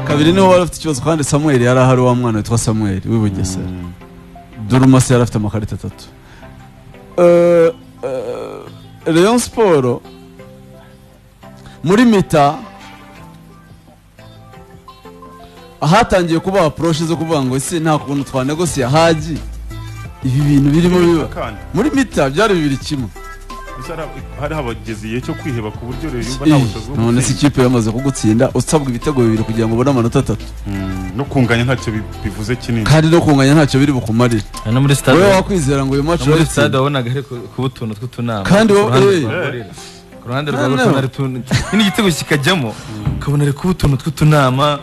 kabiri niwe wari afite ikibazo kandi samuel yari ahari wa mwana witwa samuel w'i bugesera durumasi yari afite amakarita atatu Eh, eh, rayon siporo muri mita ahatangiye kuba apuroshe zo kuvuga ngo ese nta kuntu twanegosiye hagi ibi bintu birimo biba Kandi muri mita byari bibiri kimwe gusa hari- hari habageze igihe cyo kwiheba ku buryo rero yumva nta bushobozi bwo none se gutsinda. ikipe yamaze kugutsinda usabwa ibitego bibiri kugira ngo ubone amanota atatu Mm, no kunganya ntacyo bi- bivuze kinini kandi no kunganya ntacyo biri bukumarire no muri wowe stade wakwizera ngo uyu maci no muri urayitsinda. stade wabonaga ari ku- kuba utuntu tw'utunama Kandi ku wowe- ruhande eh. rwa Gorilla. ku ruhande rwa Noneho. Gorilla hari utuntu nyine igitego kikajyamo ukabona ari kuba utuntu tw'utunama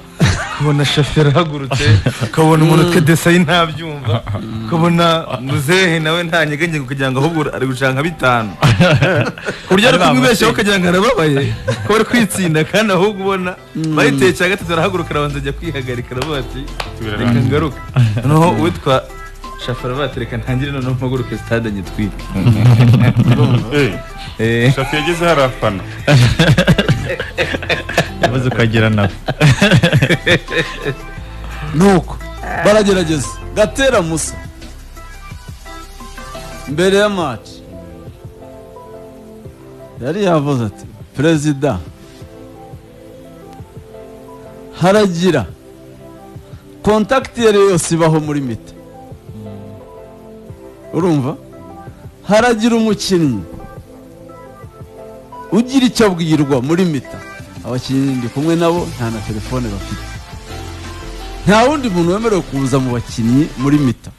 ukabona shoferi ahagurutse ukabona umuntu utwe desayi ntabyumva ukabona muzehe nawe nta nyegenge kugira ngo ahubwo ari gucanga bitanu ku buryo ari kumwibeshyaho ukagira ngo arababaye ko bari kwitsinda kandi ahubwo ubona bayiteye cya gatatu arahaguruka arabanza ajya kwihagarika aravuga ati reka Birarangiye. ngaruke noneho uwitwa shafara batereka ntangire noneho mpaguruke sitade nyitwike Eh, Eh, shafi yageze hari afana yavuze ukagira nawe nuko baragerageza gatera musa mbere ya maci yari yavuze ati perezida haragira kontakiti iyo ari yo yose ibaho muri mita urumva haragira umukinnyi ugira icyo abwirwa muri mita abakinnyi ndi kumwe nabo nta na telefone bafite nta wundi muntu wemerewe kuza mu bakinnyi muri mita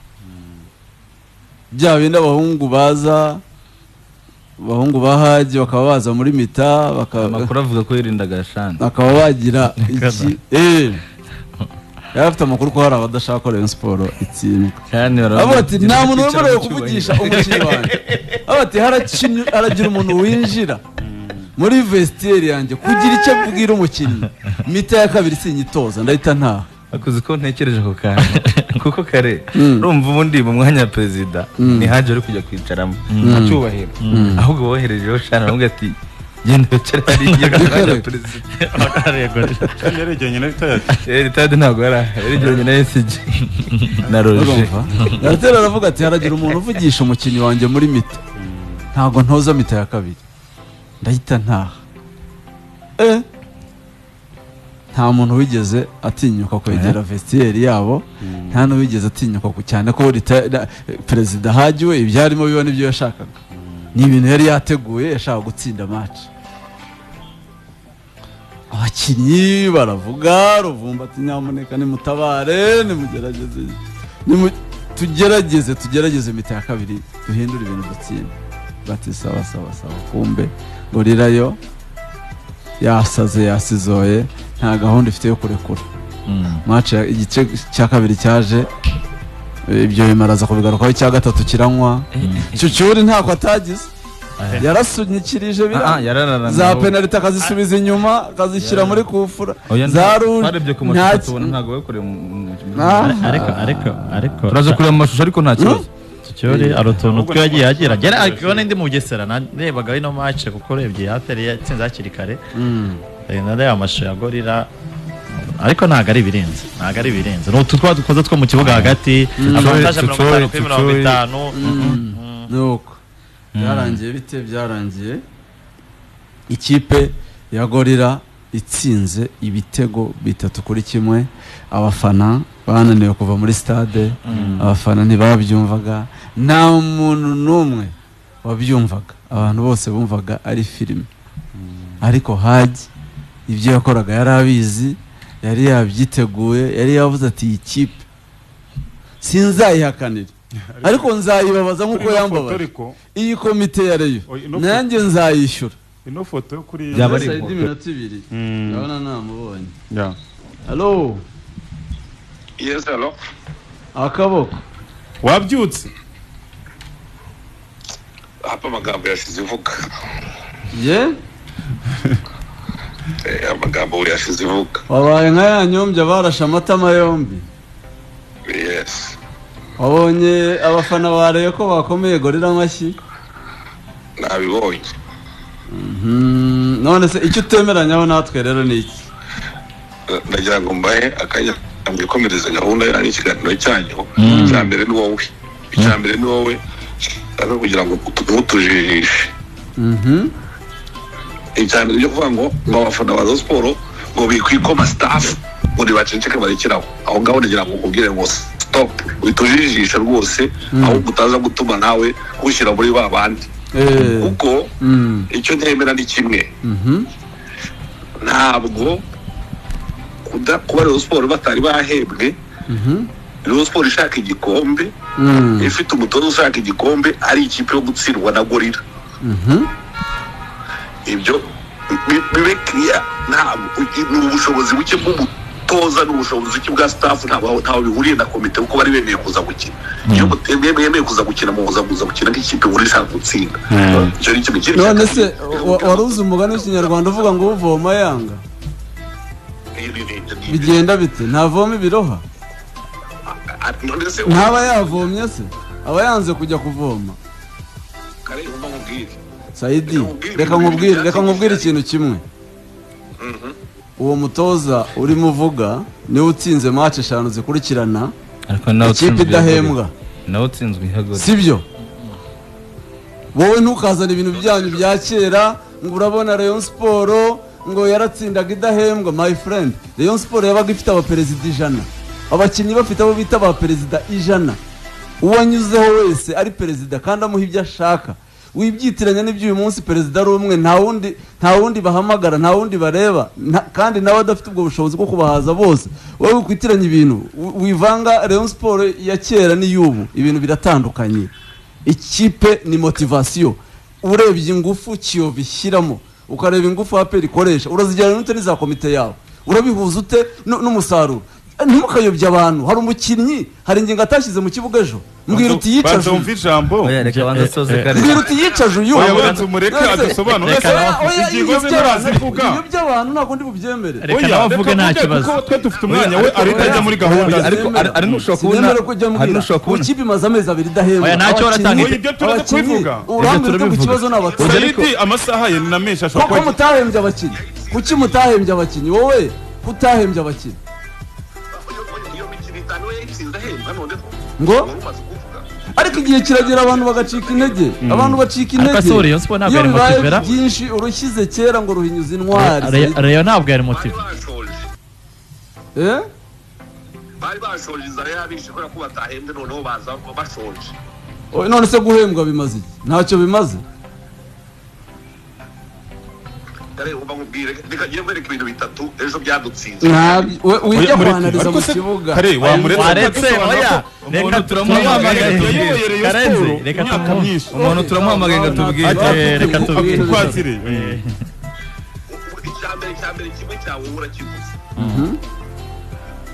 bya bindi abahungu baza abahungu ba haji bakaba baza muri mita baka- amakuru avuga ko yirindaga shani bakaba bagira iki Eh, yari afite amakuru ko hari abadashaka ko rayon siporo itsindwa shani avuga ati nta muntu wemerewe kuvugisha umukinnyi wanjye avuga ati "Harakinnyi- haragira umuntu winjira muri vesiteri yanjye kugira icyo abwira umukinnyi mita ya kabiri sinyitoza ndahita ntaha akuze ko ntekereje ako kantu kuko kare Mm. urumva ubundi mu mwanya wa perezida ni haje uri kujya kwicaramo nta cyubahiro ahubwo woherejeho shani aravuga ati genda wicare hariya mu mwanya wa perezida kandi yaregeranye na leta yacu Eh, ritade ntabwo yari aha yari igeranye na esiji na roje urumva garatera aravuga ati haragira umuntu uvugisha umukinnyi wanjye muri mita ntabwo ntoza mita ya kabiri ndahita ntaha Eh, nta muntu wigeze atinyuka kwegera vesitiyeri yabo nta n'uwigeze atinyuka ku- cyane ko rita- na- perezida hagiwe ibyarimo biba nibyo yashakaga ni ibintu yari yateguye yashaka gutsinda maci abakinnyi baravuga ruvumba ati nyamuneka nimutabare nimugerageze nimu- tugerageze tugerageze imita ya kabiri duhindure ibintu dutsinda bati sawa sawa sawa kumbe gorira yo yasaze yasizoye nta gahunda ifite yo kurekura mace igice cya kabiri cyaje eh, ibyo bimaraza kubigarukaho icya gatatu kiranywa cyucyuri ntako atagize yarasunikirije biranga yarararana za penaliti akazisubiza inyuma akazishyira muri kufura Oya, nta- za rundi twarebye ku nta- mashusho tubona ntabwo bakoreye mu- mu- Ah. mu- ariko ariko ariko turaza kureba mu mashusho ariko nta kibazo cyori ari utuntu Ahubwo twe yagiye ntabwo- agira gera ntabwo- ariko ndi mu bugesera narebaga ino match kuko urebye hatari yatsinze hakiri kare Eh, nareba amashusho ya gorira ariko ntabwo ari ibirenze ntabwo ari ibirenze ni utu twa dukoze two mu kibuga hagati amantaje mirongo itanu kuri mirongo Tutuwe, itanu nuko byarangiye bite byarangiye ikipe ya gorira itsinze ibitego bitatu kuri kimwe abafana bananiwe kuva muri stade abafana ntibabyumvaga nta muntu n'umwe wabyumvaga abantu bose bumvaga ari filime ariko haji ibyo yakoraga yari abizi yari yabyiteguye yari yavuze ati iyi kipe sinzayihakanira ariko nzayibabaza nk'uko Ino foto yambabaje ariko, iyi komite ya reyo Oya, ino nanjye nzayishyura ino foto yo kuri Byaba ari Mbese inkoko. iminota ibiri Mm, ndabona namubonye yeah. halo Yes, hello. akaboko wabyutse Hapa amagambo yashize ivuga. ye Eh, amagambo yashize ivuga. wabaye nka ya nyombya barashe amatama yombi Yes. wabonye abafana ba reyo ko bakomeye gorira amashyi Nabibonye. Mhm. none se icyo utemeranyaho natwe rero ni iki ndagira ngo mbahe akanya mwikomereze gahunda yanyu ikiganiro cyanyu icya mbere ni wowe icya mbere ni wowe rero kugira ngo tumutujijishe Mhm. icya mbere cyo kuvuga ngo ngo abafana ba Rayon siporo ngo bikwikoma sitafu ngo ntibaceceke barekeraho aho ngaho ndagira ngo ukubwire ngo sitopu witujijishe rwose ahubwo utaza gutuma nawe kushyira muri ba bandi Eh. kuko Mm. icyo ntemera ni kimwe Mhm. ntabwo kuda- kuba rero siporo batari bahembwe Mhm. rero siporo ishaka igikombe Mm. ifite umutoza ushaka igikombe ari ikipe yo gutsindwa na gorira Mhm. ibyo bi- bibe kiriya ntabwo ni ubushobozi buke bw'umutoza n'ubushobozi buke bwa sitafu ntabwo ntabwo bihuriye na komite kuko bari bemeye kuza gukina iyo mutemeye bemeye kuza gukina muza kuza gukina nk'ikipe muri ishaka gutsinda icyo ni kimwe kiri none se wa- wari uzi umugani w'ikinyarwanda uvuga ngo uvoma yanga bigenda bite ntavoma ibiroha none se ntaba yavomye se aba yanze kujya kuvoma kareba umubwire sayidi reka nkubwire reka nkubwire ikintu kimwe uwo mutoza urimo uvuga niwe utsinze mace eshanu zikurikirana ariko nawe ikipe idahembwa nawe utsinzwe ihagurutse sibyo wowe ntukazane ibintu byanyu bya kera ngo urabona rayon siporo ngo yaratsindaga idahembwa my friend rayon siporo yabaga ifite abaperezida ijana abakinnyi bafite abo bita abaperezida ijana uwo anyuzeho wese ari perezida kandi amuha ibyo ashaka wibyitiranya n'ibyo uyu munsi perezida ari umwe nta wundi nta wundi bahamagara nta wundi bareba nta- kandi nawe adafite ubwo bushobozi bwo kubahaza bose wowe wikwitiranya ibintu wi- wivanga rayon siporo ya kera n'iy'ubu ibintu biratandukanye ikipe ni motivasiyo urebye ingufu kiyovu ishyiramo ukareba ingufu aperi ikoresha urazijyana ute n'iza komite yawe urabihuza ute nu- n'umusaruro ntimukayobye abantu hari umukinnyi hari ingingo atashyize mu kibuga ejo mbwira uti yicaje batumva uyu ijambo oya reka banza asoze Eh, eh, kare mbwira uti yicaje uyu oya banza umureke adusobanure Ese- oya, ingingo ze ibyo ntarazivuga by'abantu- ibyo by'abantu ntabwo ndi bubyemere reka nawe avuge nta kibazo kuko twe dufite umwanya we ariko ajya muri gahunda ze Ariko- ari- ari nushobora kubona- Sinemera ko ujya ari mbwira, nushobora kubona- ikipe imaze amezi abiri idahembwa Oya, ntacyo Abakinnyi- baratanga. Oya, ibyo turetse abakinnyi, kubivuga. uruhande Ibyo rwo ku turabivuga. kibazo ni abatoza sayidi amasaha ye ni na menshi ashobora koko kuba mutahembye abakinnyi kuki mutahembye abakinnyi wowe kutahembye abakinnyi iyo mikino itanu we yayitsinze ahembwa noneho Ngo? wari umaze kuvuga ariko igihe kiragera abantu bagacika intege abantu bacika Ariko intege si Rayon Sports ntabwo iyo yari bibaye motivera. byinshi urushyize kera ngo ruhinyuza intwari Re- reyo ntabwo yari bari motive bashoje Eh? bari bashoje inzara yabishe kubera ko batahembwe noneho baza bashoje Oya, none se guhembwa bimaze iki ntacyo bimaze dore uba nkubwire reka njye mwereke ibintu bitatu ejo byadutsinze Ntabyo- we- wijya mureke. kuhanariza mu Ariko se- kibuga kare wamuretse waretse oya reka turamuhamagaye turamuhamagaye yayoboye Rayon karenze Sports reka imyaka tumu- myinshi umuntu turamuhamagaye ngo tubwire Eh, reka tubwire twakire icyambere cyambere kimwe cyawe urakiguze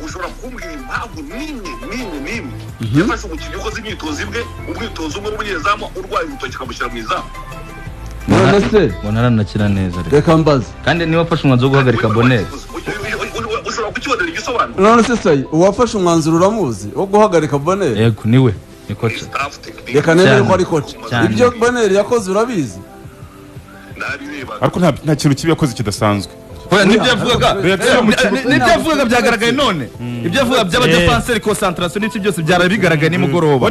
ushobora kumbwira impamvu n'imwe n'imwe n'imwe yafashe umukinnyi ukoze imyitozo imwe umwitozo umwe w'umunyezamu urwaye urutoki akamushyira mu izamu none se mbona aranakira neza reka reka mbaze kandi niba afashe umwanzuro wo guhagarika boneri ushobora kukibonera igisobanuro none se sayi uwafashe umwanzuro uramuzi wo guhagarika boneri yego niwe ni koca staff technique reka nemere Cyane. ko ari koca Cyane. ibyo boneri yakoze urabizi nabirebaga ariko nta- nta kintu kibi yakoze kidasanzwe oya n'ibyo yavugaga Reaction mu kibuga. n'ibyo yavugaga byagaragaye none ibyo yavugaga by'abadefanseri konsantarasiyo n'ibyo byose byara bigaragaye nimugoroba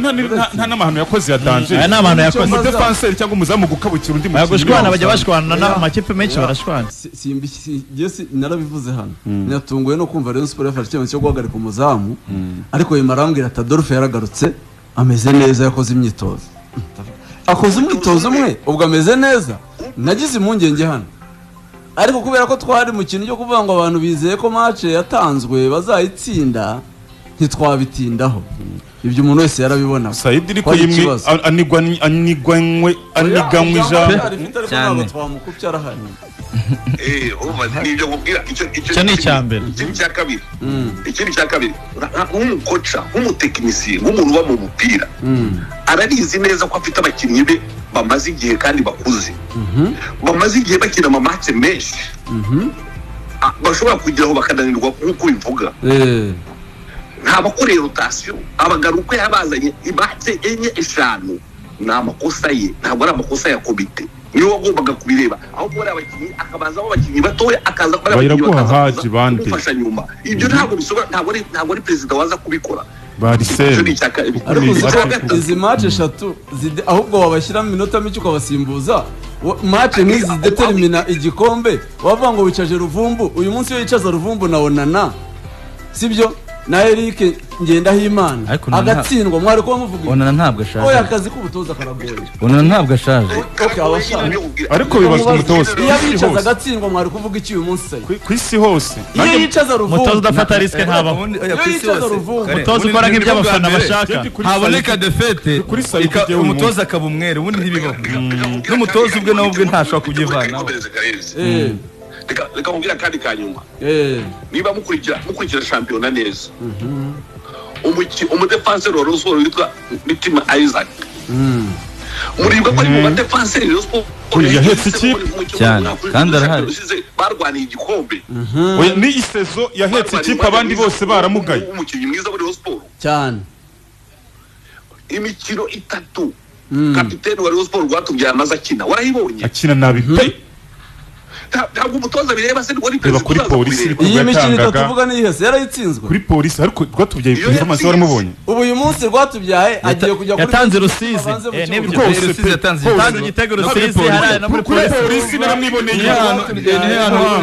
Bo nta ni- nta- nta n'amahano yakoze ya danje aya ni amahano yakoze umudefanseri cyangwa umuzamu gukabukira undi Oya, gushwana wamusanze. bajya bashwana n'amakipe menshi barashwana Si- simbi- si- njye si- narabivuze hano natunguwe no kumva Rayon Sports yafashe icyemezo cyo guhagarika umuzamu ariko nyuma arambwira ati Adolphe yaragarutse ameze neza yakoze imyitozo akoze umwitozo umwe ubwo ameze neza nagize impungenge hano ariko kubera ko twari mu kintu cyo kuvuga ngo abantu bizeye ko match yatanzwe bazayitsinda ntitwabitindaho ibyo umuntu wese yarabibona sayidi ariko yimwe a- anigwa anigwanywe aniganywe ijambo cyane twamukubye arahari eh urumva nibyo nkubwira icyo icyo Icyo ni icya mbere. ikindi cya kabiri ikindi cya kabiri nk'umukoca nk'umutekinisiye nk'umuntu uba mu mupira Mm. ararizi neza ko afite abakinnyi be bamaze igihe kandi bakuze bamaze igihe bakina amamatse menshi Ah, bashobora kugeraho bakananirwa nk'uko ubivuga Eh. nta bakoreye rotasiyo abagabo uko yabazanye imatse enye eshanu ni amakosa ye ntabwo ari amakosa ya komite niwe wagombaga kubireba aho kubona abakinnyi akabazaho abakinnyi batoya akaza kubona Bayiraguha Haji bakaza bande. kumufasha nyuma ibyo ntabwo bisobanura ntabwo ari ntabwo ari perezida waza kubikora Icyo ni bariseri icya kabiri. Ariko Icya uzi ko gatatu- izi izi mace eshatu zide- ahubwo wabashyiramo iminota mike ukabasimbuza wa- mace nk'izi zidetermina igikombe wavuga ngo wicaje ruvumbu uyu munsi iyo yicaza ruvumbu na onana sibyo na erike ngendahimana Ariko Onana- agatsindwa mwari kuba muvuga ibi? onana ntabwo oya ashaje akazi k'ubutoza karagoye onana ntabwo ashaje Okay, abashaka. ariko bibazwa umutoza iyo ku isi yicaza hose agatsindwa mwari kuvuga iki uyu munsi sayi Ku- ku isi hose iyo yicaza umutoza ruvumbu udafata risike ntabaho Iyo yicaza ruvumbu. umutoza ukora nk'ibyo abafana bashaka Jeudi kuri haboneka defete Kuri Sayo ika- tugiye uyu munsi. umutoza akaba umweru ubundi ntibibaho n'umutoza ubwe nawe ubwe ntashobora kubyivanaho Eh, Reka- reka nkubwire akandi ka nyuma eh, niba mukurikira mukurikira shampiyona neza umuki- umudefanseri wa rosiporo witwa mitima isaac mm. muribuka ko ari mu badefanseri rosiporo Oya, yahetse ikipe. Cyane. Kandi arahari. barwaniye igikombe Oya, ni isezo yahetse ikipe abandi bose baramugaye umukinnyi mwiza muri rosiporo cyane imikino itatu kapiteni wa rosiporo rwatubyaye amaze akina warayibonye akina nabi pe Nta- ntabwo umutoza bireba se ngo ni Reba kuri uzaza polisi kubireba. Ubwo iyi mikino yatangaga- itatu uvuga ni ihese yarayitsinzwe kuri polisi ariko rwatubyaye Iyo perezida amaso yatsinze. waramubonye ubu uyu munsi rwatubyaye agiye kujya kuri yatanze rusizi abanze mu Eh, kibuga. nibyo. Rwose pe, yatanze igitego rusizi haraye no muri kuri polisi polisi naramwiboneye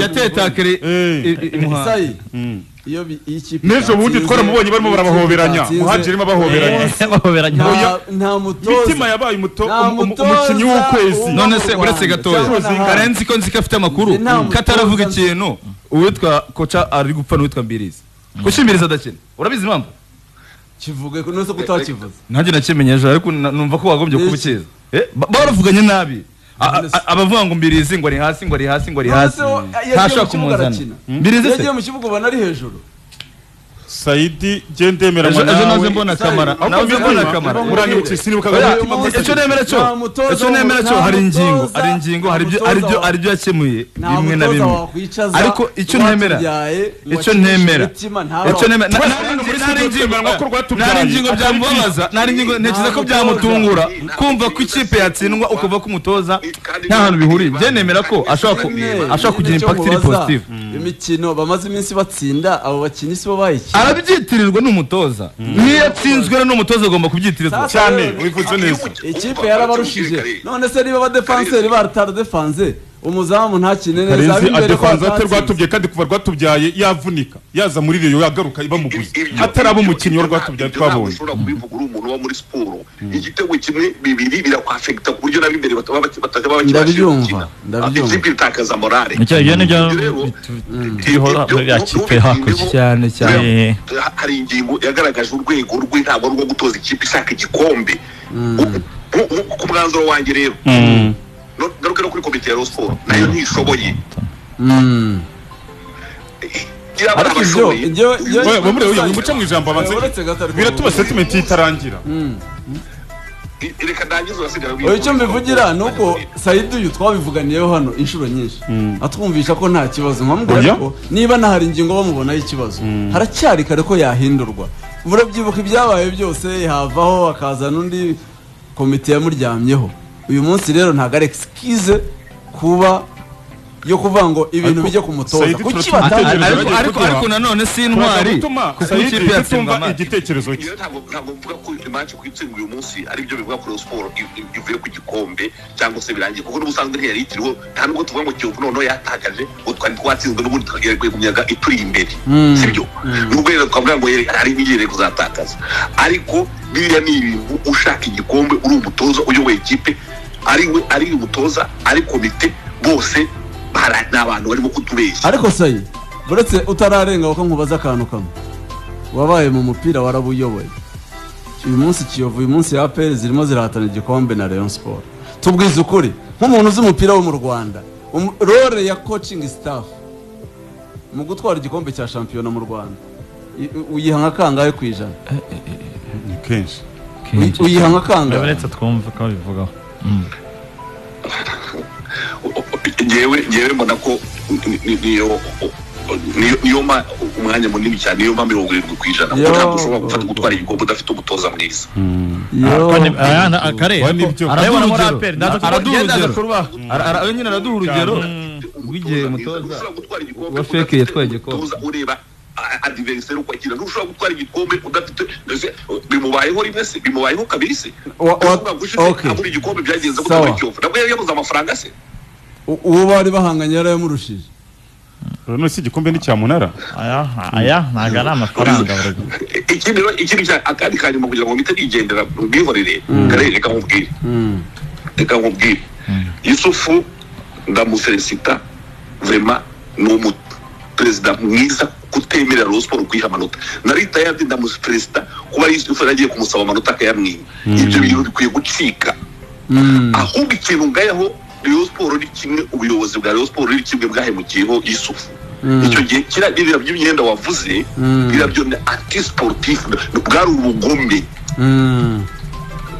yatetakire Eh. Sayi, Mm. iyo bi- iyo ikipe n'ejo bundi yatsinze, twaramubonye barimo iyo ikipe barabahoberanya yatsinze, muhajirimo abahoberanya Eh, bahoberanya nta- nta mitima mutoza yabaye umuto- Nta umu- umu- mutoza umukinnyi w'ukwezi uba- none se uretse gatoya Cyangwa se- karenzi ko nzi ko afite amakuru Nta mutoza kataravuga nzi. ikintu uwitwa koca ari gupfa n'uwitwa mbirizi kuko imbirizi adakina urabizi impamvu kivuge ko nose kutakivuze nanjye nakimenye ejo ariko na- numva ko wagombye kuba Iki? ukiza Eh, ba- baravuganye nabi A- None se- a- abavuga ngo mbirizi ngo ari hasi ngo ari hasi ngo ari hasi ntashobora kumuzana mbirizi se yagiye mu kibuga ubona ari hejuru sayidi jye ndemeranywa ejo ejo naze nawe mbona Isaie, kamara ahubwo nawe mbona mbona Kamara. kamara uranyibutse sinibuka Oya, agatima umunsi- gusa. icyo nemera cyo Nta mutoza icyo nemera cyo wa- hari nta ingingo mutoza- hari ingingo hari ibyo nta hari ibyo mutoza hari ibyo yakemuye nta bimwe na mutoza bimwe wakwicaza ariko icyo nemera rwatubyaye ngo icyo akinishe nemera imitima, ntabara- icyo nemera Twese nta- hano muri nta- studio nta- twemeranywa ko rwatubyaye. nta ingingo Atari byamubabaza nta ingingo ntekereza ko byamutungura Nta kumva ko mutoza. ikipe yatsindwa ukava ko umutoza Kandi nta hantu bihuriye niba- bye nemera ko ashobora ku- Nyine, ashobora kugira nyine impact icyo iri mubaza, positive imikino bamaze iminsi batsinda abo bakinnyi sibo bayikinnye arabyitirirwa n'umutoza niyo yatsinzwe rero n'umutoza agomba kubyitirirwa Sasa- cyane wivuze neza ikipe yarabarushije none se niba abadefanseri baratarudefanze umuzamu ntakine neza karenzi ab'imbere ko adefanza ate batatsinze. rwatubyaye kandi kuva rwatubyaye yavunika yaza muri riyo yagaruka bamuguze atari abo umukinnyi wa rwatubyaye twabonye ushobora kubivuga uri umuntu uba muri siporo igitego kimwe bibiri birakwafekita ku buryo nab'imbere bataba bakibashije Ndabyumva, gukina ndabyumva. ikipe itakaza morale nicyo ibyo nibyo rero tubihora ibyo- muri ya kipe hakurya cyane cyane Eh, hari ingingo yagaragaje urwego rwe ntabwo ari urwo gutoza ikipe ishaka igikombe U- u- u- ku mwanzuro wanjye rero no- ngaruke no kuri komite ya rosiporo nayo ntishoboye Mm. Gira abana Ariko ibyo- bashoboye. ibyo- ibyo- Oya, bamure, oya, wimuce mu ijambo abanze Uretse gato ariko- biratuma setimente itarangira reka ndangize urasigara Oya, icyo mbivugira ni uko sayidi uyu twabivuganiyeho hano inshuro nyinshi atwumvisha ko nta kibazo Oya. nkamubwira ko niba nahari ingingo bamubonaho ikibazo haracyari kare ko yahindurwa murabyibuka ibyabaye byose havaho hakazana undi komite yamuryamyeho uyu munsi rero ntabwo ari excuse kuba yo kuvuga ngo ibintu Ariko bijye ku mutoza Saidi, kuki turatekereza- batabivuze? Ategereza ariko bagiye ariko kuduha. ariko nanone si turaza intwari gutuma kuko ikipe sayidi yatsindwa tutumva amande igitekerezo cye Iyo ntabwo ntabwo mvuga ko imanci kuyitsindwa uyu munsi ari byo bivuga kuri siporo i- i- ivuye ku gikombe cyangwa se birangiye kuko n'ubusanzwe ntiyayitiriwe nta nubwo tuvuga ngo kiyovu noneho yatakaje ngo twari twatsinzwe n'ubundi tukagera ku myaka ituri imbere si byo nubwo rero twavuga ngo yere- hari n'igihe kuzatakaza ariko biriya ni ibintu ushaka igikombe uri umutoza uyoboye ikipe ari we ari umutoza ari komite bose bara- ni abantu barimo kutubeshya ariko sayi buretse utararenga ko nkubaza akantu kamwe wabaye mu mupira warabuyoboye uyu munsi kiyovu uyu munsi ya aperi zirimo zirahatana igikombe na rayon siporo tubwize ukuri nk'umuntu uzi umupira wo mu rwanda um- role ya coaching staff mu gutwara igikombe cya shampiyona mu rwanda i- u- uyiha nka kangahe ku ijana ni kenshi Uyi- uyiha nka kangahe uretse twumve ko bivugaho ngewe ngewe mbona ko ni- ni- niyo niyo niyo ma umwanya munini cyane niyo ma mirongo irindwi ku ijana kuko Yo. ntabwo ushobora gufata gutwara igikombe udafite umutoza mwiza akareba Wa nibyo. arabona muri aperi araduha urugero kurubaha Ara- ara- we nyine araduha urugero rw'igihe mutoza wa feke yatwaye igikombe. ureba adiveriseri uko agira ntushobora gutwara igikombe udafite mbese, bimubayeho rimwe se bimubayeho kabiri se Wa- wa- Umwaka ushize okay. abura igikombe byagenze Sawa. gutwara ikiyovu nabwo yari yabuze amafaranga se uwo bari bahanganye yarayamurushije none se igikombe ni cya munara aya aya ntabwo ari amafaranga baragu- ikindi rero- ikindi cya akandi kanyuma kugira ngo mpite nigendera ubwihorere kare reka nkubwire reka nkubwire yusufu ndamufelisita vrema ni umu perezida mwiza kutemerera Rayon Sport kwiha amanota nari tayari ndamufelisita kuba yusufu yaragiye kumusaba amanota akayamwiba ibyo bintu bikwiye gucika ahubwo ikintu ngayaho Rayon Sport ni kimwe ubuyobozi bwa Rayon Sport ni kimwe bwahemukiyeho Yusufu icyo gihe kiriya biriya by'imyenda wavuze biriya byo ni anti sportif bwari ubugome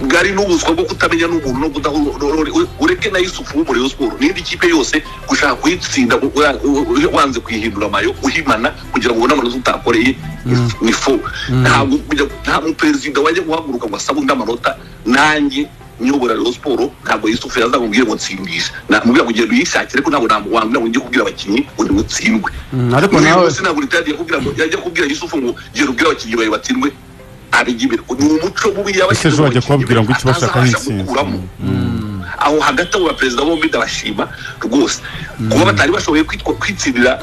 bwari n'ubuswa bwo kutamenya n'umuntu no kudahu- no- no- no- ureke na Yusufu wo muri Rayon Sport n'indi kipe yose gushaka kuyitsinda u- wa- u- u- wanze kuyihindura amayo uhimana kugira ngo ubone amanota utakoreye ni fo ntabwo kujya- nta muperezida wajya guhaguruka ngo asabe undi amanota nanjye nyobora Rayon Sport ntabwo Yusufu yazamubwire ngo ntsindishe namubwira ngo ugenda uyishakire ko ntabwo namuwambira ngo njye kubwira abakinnyi ngo nimutsindwe ariko Uyu nawe munsi ntabwo leta yagiye kubwira ngo yajya kubwira Yusufu ngo gera ubwira abakinnyi bawe batsindwe abigibira ni umuco bubi Ese ejo wajya kubabwira ngo icyo bashaka ni intsinzi. gukuramo aho hagati abo baperezida bombi ndabashima rwose kuba batari bashoboye kwitwa- kwitsindira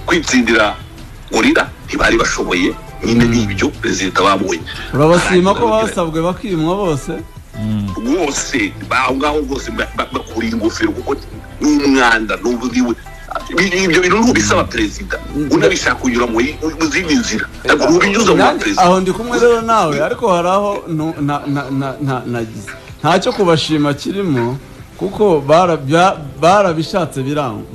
kwitsindira gorira ntibari bashoboye nyine ni ibyo perezida babonye urabasima ko basabwe bakimwa bose rwose aho ngaho rwose ba- ba- bakuriye ingofero kuko ni umwanda n'uburiwe ibyo bintu ntubisaba perezida unabishaka kunyura muri- mu zindi nzira ntabwo ntubinyuza mu Nanjye- perezida aho ndi kumwe rero nawe ariko hari aho nu- na- na- na- na- nagize ntacyo kubashima kirimo kuko bara- bya- barabishatse biranga